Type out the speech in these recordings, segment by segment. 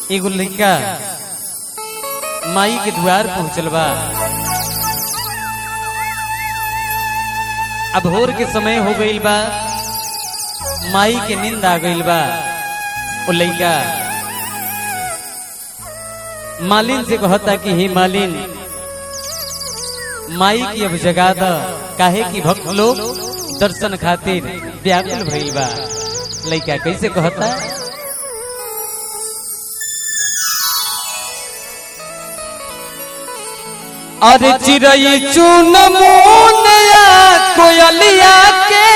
एगो लड़का माई के द्वार पहुंचल बा अब भोर के समय हो गईल बा माई के नींद आ गईल बा वो लड़का मालिन से कहता कि हे मालिन माई की अब जगा द काहे की भक्त लोग दर्शन खातिर व्याकुल भइल बा लड़का कैसे कहता अरे चिड़ई चुन मुनिया कोयलिया के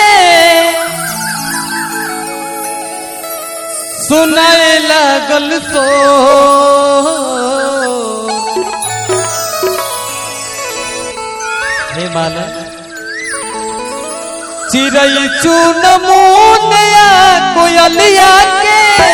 सुनाए लागल सो हे माला चिड़ई चुन मुनिया कोयलिया के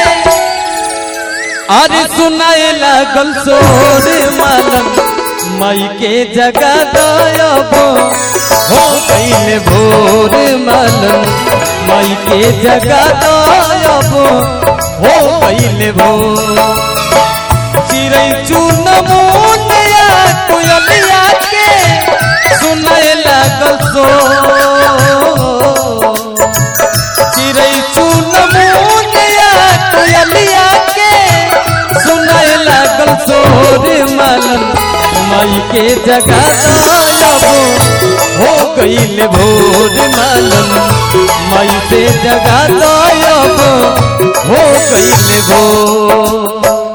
अरे सुनाए लागल सोर मालम मई के जगा दयबो हो गईल भोर मालम मई के जगा दयबो हो गईल भोर चिड़ै चुन मुनिया कोयलिया के सुनाए लागल सो चिड़ै चुन मुनिया कोयलिया के सुनाए लागल सोर मालम माई के जगा दयबो हो गईल भोर मालम माई से जगा दयबो हो गईल भोर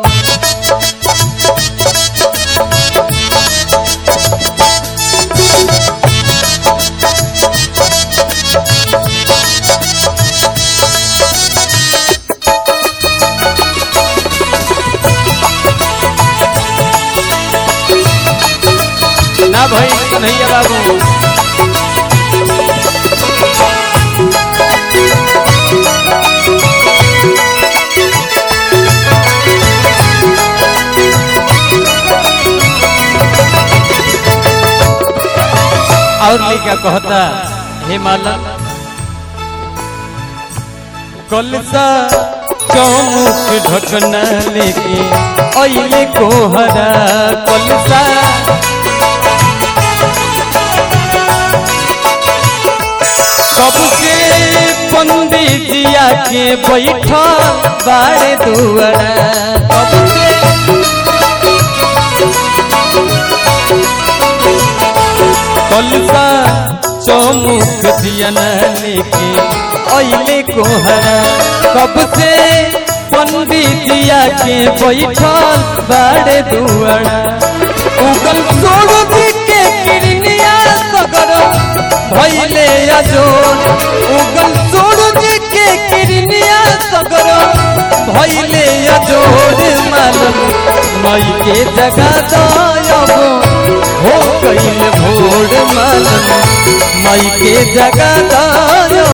ना भाई कन्हैया बाबू और लिखा कहता हे माला कलसा चौमुख ढकना लेके अइले कोहरा कलसा सबके पंडित जिया के बैठा बारे दुआरा सबके कलसा चौमुख दिया लेके अइले कोहरा कब से पंडित जिया के बैठल बारे दुआरा उगल सूरज के किरनिया सगर भइले अजोर उगल सूरज के किरनिया सगर भइले अजोर मालम मई के जगा दयबो हो गईल भोर मालम मई के जगा